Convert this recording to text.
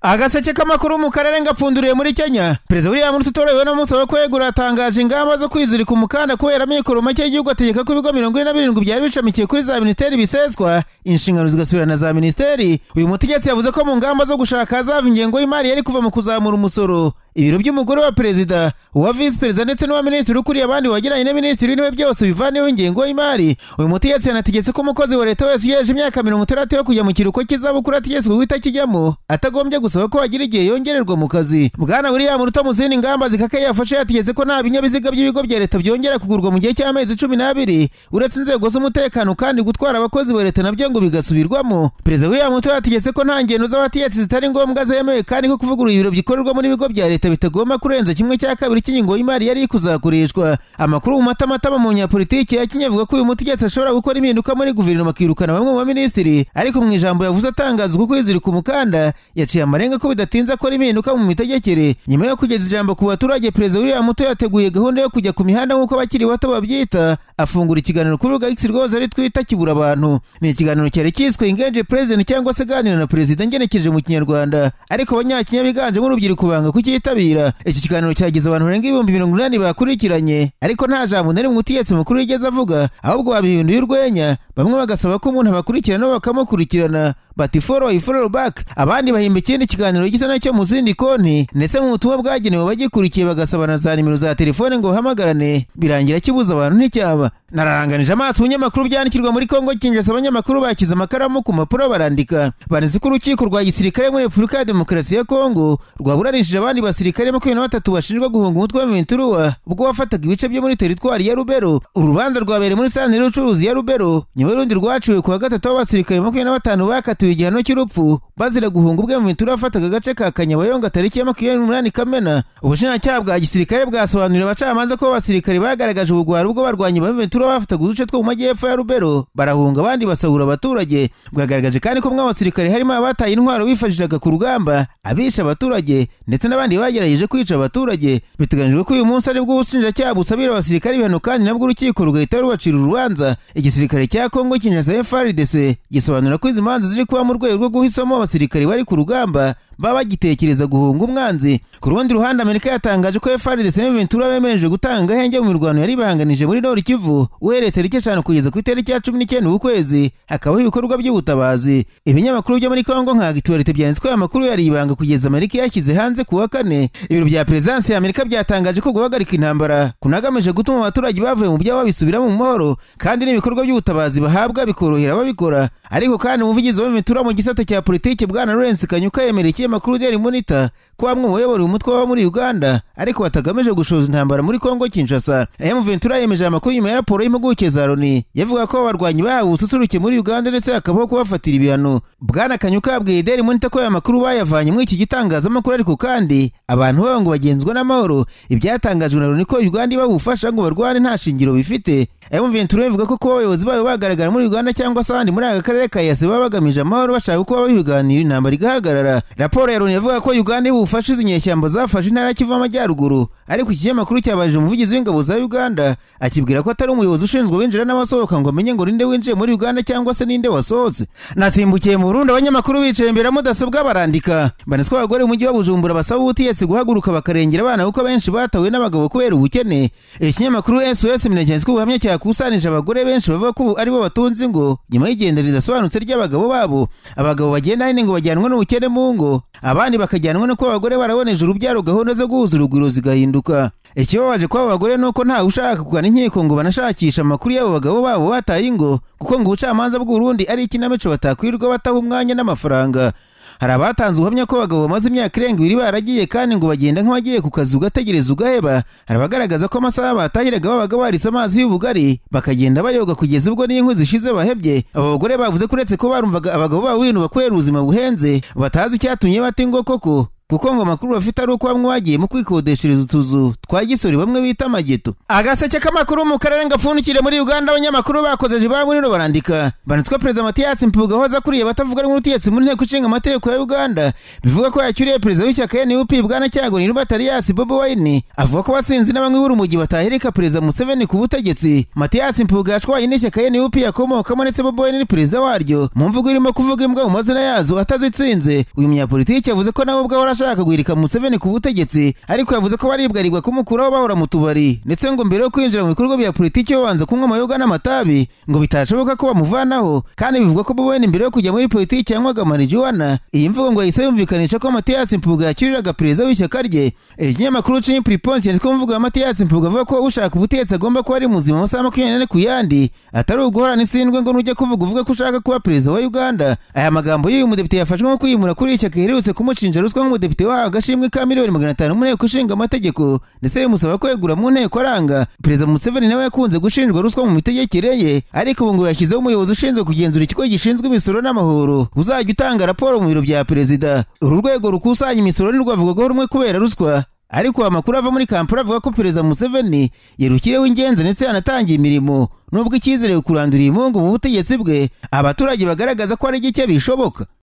agaseke k'amakuru mu karere ngapfunduriye muri kenya perezida william rututorewe n'umusaba kwegura yatangaje ingamba zo kwizirika umukanda kubera amikoro make y'igihugu ategeka ko ibigo mirongo ine na birindwi byari bishamikiye kuri za minisiteri biseswa inshingano zigasubira na za minisiteri uyu mutegetsi yavuze ko mu ngamba zo gushaka hazava ingengo y'imari yari kuva mu kuzamura umusoro ibiro by'umugore wa perezida uwa visi perezida ndetse n'uwa minisitiri ukuriye abandi wagiranye na minisitiri w'intebe byose bivaneho ingengo y'imari uyu mutegetsi yanategetse ko umukozi wa leta wese ugejeje imyaka mirongo itandatu yo kujya mu kiruhuko cy'izabukuru ategetswe guhita akijyamo atagombye gusaba ko hagira igihe yongererwa mu kazi bwana william ruto mu zindi ngamba zikakaye yafashe yategetse ko nta binyabiziga by'ibigo bya leta byongera kugurwa mu gihe cy'amezi cumi n'abiri uretse inzego z'umutekano kandi gutwara abakozi ba leta nabyo ngo bigasubirwamo perezida william ruto yategetse ko nta ngendo z'abategetsi zitari ngombwa zemewe kandi ko kuvugurura ibiro bikorerwamo n'ibigo bya leta leta bitagomba kurenza kimwe cya kabiri cy'ingingo y'imari yari kuzakoreshwa amakuru mu matamatama mu nyapolitiki ya kenya avuga ko uyu mutegetsi ashobora gukora impinduka muri guverinoma akirukana bamwe mu baminisitiri ariko mu ijambo yavuze atangaza uko kwizirika umukanda yaciye amarenga ko bidatinze akora impinduka mu mitegekere nyuma yo kugeza ijambo ku baturage perezida william muto yateguye gahunda yo kujya ku mihanda nk'uko abakiri bato babyita afungura ikiganiro kuri rubuga x rwose ari twita kibura abantu ni ikiganiro cyari cyiswe ingenje president cyangwa se ganira na perezida ngenekeje mu kinyarwanda ariko abanyakinya biganjemo urubyiruko banga kuki kutitabira iki kiganiro cyagize abantu barenga ibihumbi mirongo inani bakurikiranye ariko nta jambo na rimwe umutegetsi mukuru yigeze avuga ahubwo babihinduye urwenya bamwe bagasaba ko umuntu abakurikirana bakamukurikirana bati forowa ifororo baki abandi bahimba ikindi kiganiro gisa nacyo mu zindi konti ndetse mu butumwa bwagenewe bagikurikiye bagasaba na za nimero za telefone ngo bahamagarane birangira kibuza abantu nticyaba nararanganije amaso ibinyamakuru byandikirwa muri kongo kinjasa abanyamakuru bakize amakaramu ku mpapuro barandika banditse ko urukiko rwa gisirikare muri repubulika ya demokarasi ya kongo rwaburanishije abandi basirikare makumyabiri na batatu bashinjwa guhunga umutwe wa venturuwa ubwo wafataga ibice byo muri teritwari ya rubero urubanza rwabereye muri santire y'ubucuruzi ya rubero nyuma y'urundi rwaciwe kuwa gatatu abasirikare makumyabiri na batanu bakatiwe bakatiwe igihano cy'urupfu bazira guhunga ubwe mventura yafataga agace ka kanyabayonga tariki ya makumyabiri n'umunani kamena ubushinjacyaha bwa gisirikare bwasobanuriye abacamanza ko abasirikare bagaragaje ubugwari ubwo barwanya baventura bafataga uduce two mu majyepfo ya rubero barahunga abandi basahura abaturage bwagaragaje kandi ko mwe abasirikare harimo abataye intwaro bifashishaga ku rugamba abisha abaturage ndetse n'abandi bagerageje kwica abaturage biteganyijwe ko uyu munsi aribwo ubushinjacyaha busabira abasirikare ibihano kandi nabwo urukiko rugahita rubacira urubanza igisirikare cya kongo kinyaza frdc gisobanura ko izi manza ziri kuba mu rwego rwo guhisamo abasirikare bari ku rugamba baba bagitekereza guhunga umwanzi ku rundi ruhande amerika yatangaje ko frdc ventura bemereje gutanga agahenge mu mirwano yari bahanganije muri nord kivu uhereye tariki eshanu kugeza ku itariki ya cumi n'icyenda ukwezi hakabaho ibikorwa by'ubutabazi ibinyamakuru byo muri kongo nka gituwarite byanditswe aya makuru yari ibanga kugeza amerika yashyize hanze ku wa kane ibiro bya perezidansi ya amerika byatangaje ko guhagarika intambara kunagamije gutuma abaturage bavuye mu byabo babisubiramo mu mahoro kandi n'ibikorwa by'ubutabazi bahabwa bikorohera ababikora ariko kandi umuvugizi wa ventura mu gisata cya politiki bwana lawrence kanyuka yemereye ikinyamakuru daily monitor ko bamwe mu bayoboye umutwe w'abo muri uganda ariko batagamije gushoza intambara muri kongo kinshasa m ventura yemeje amakuru nyuma ya raporo y'impuguke za loni yavuga ko abarwanyi bahawe ubususuruke muri uganda ndetse hakabaho kubafatira ibihano bwana kanyuka yabwiye daily monitor ko aya makuru bayavanye muri iki gitangazamakuru ariko kandi abantu babo ngo bagenzwa n'amahoro ibyatangajwe na loni ko uganda ibabufasha ngo barwane nta shingiro bifite m ventura bivuga ko kuba abayobozi bayo bagaragara muri uganda cyangwa se ahandi muri aka karere ka yasi baba bagamije amahoro bashaka uko babiganira intambara igahagarara raporo ya loni yavuga ko uganda ibufashe izi nyeshyamba zafashe intara ya kivu amajyaruguru ariko iki kinyamakuru cyabajije umuvugizi w'ingabo za uganda akibwira ko atari umuyobozi ushinzwe winjira n'abasohoka ngo amenye ngo ninde winjiye muri uganda cyangwa se ninde wasohotse nasimbukiye mu burundi abanyamakuru bicaye imbere ya mudasobwa barandika banitswe abagore mu mujyi wa bujumbura basaba ubutegetsi guhaguruka bakarengera abana kuko benshi batawe n'abagabo kubera ubukene ikinyamakuru sos minagenzwe ubuhamya cyakusanyije abagore benshi bavuga ko ari bo batunze ngo nyuma y'igenda ridasobanutse ry'abagabo babo abagabo bagenda hene ngo bajyanwe n'ubukene mu ngo abandi bakajyanwa no kuba abagore baraboneje urubyaro gahunda zo guhuza urugwiro zigahinduka ikibabaje kw'aba bagore ni uko ntawe ushaka kugana inkiko ngo banashakishe amakuru y'abo bagabo babo bataye ingo kuko ngo ubucamanza bw'urundi ari ikinamico batakwirirwa bataha umwanya n'amafaranga hari abatanze ubuhamya ko abagabo bamaze imyaka irenga ibiri baragiye kandi ngo bagenda nk'abagiye ku kazi ugategereza ugaheba hari abagaragaza ko amasaha batahiraga babaga baritse amazi y'ubugari bakagenda bayoga kugeza ubwo n'inkwi zishize bahebye abo bagore bavuze ko uretse ko barumvaga abagabo babo bintu bakorera ubuzima buhenze batazi icyatumye bata ingo koko kuko ngo amakuru bafite ari uko bamwe bagiye mu kwikodeshereza utuzu twa gisore bamwe bita amageto agaseke k'amakuru mu karere gapfundikire muri uganda abanyamakuru bakoze ijibabo nino barandika banditswe perezida matiyasi mpuga wahoze akuriye abatavuga rumwe ubutegetsi mu nteko ishinga amategeko ya uganda bivuga ko yacyuriye perezida w'ishyaka nup bwana cyago nirubatariyasi bobi wayini avuga ko basinzi n'abanywi b'urumogi batahirika perezida museveni ku butegetsi matiyasi mpuga yashwaye n'ishyaka nup yakomokamo ndetse bobi wayini ni perezida waryo mu mvugo irimo kuvuga imbwa mu mazina yazo atazitsinze uyu munyapolitiki yavuze ko nawe ubwe ahora ashaka guhirika museveni ku butegetsi ariko yavuze ko baribwarigwa kumukuraho bahora mu tubari ndetse ngo mbere yo kwinjira mu bikorwa bya politiki babanza kunywa amayoga n'amatabi ngo bitashoboka ko bamuvanaho kandi bivuga ko bobi wayini mbere yo kujya muri politiki yanywaga marijuwana iyi mvugo ngo yahise yumvikanisha ko matiyasi mpuga yacyuriraga perezida w'ishyaka rye ikinyamakuru cumi puriponsi cyanditswe mu mvugo ya matiyasi mpuga avuga ko ushaka ubutegetsi agomba kuba ari muzima amasaha makumyabiri n'ane ku yandi atari uguhorana isindwe ngo nujya kuvuga uvuga ko ushaka kuba perezida wa uganda aya magambo y'uyu mudepite yafashwe nko kwiyimura kuri ishyaka iherutse kumushinja ruswa nk'umudepite wahawe agashimwe ka miliyoni magana atanu mu nteko ishinga amategeko ndetse bimusaba kwegura mu nteko aranga perezida museveni nawe yakunze gushinjwa ruswa mu mitegekere ye ariko ubu ngo yashyizeho umuyobozi ushinzwe kugenzura ikigo gishinzwe imisoro n'amahoro uzajya utanga raporo mu biro bya perezida uru rwego rukusanya imisoro ntirwavugwaho rumwe kubera ruswa ariko amakuru ava muri kampala avuga ko perezida museveni yarukireho ingenzi ndetse yanatangiye imirimo nubwo icyizere kurandura iyi mungu mu butegetsi bwe abaturage bagaragaza ko ari gike bishoboka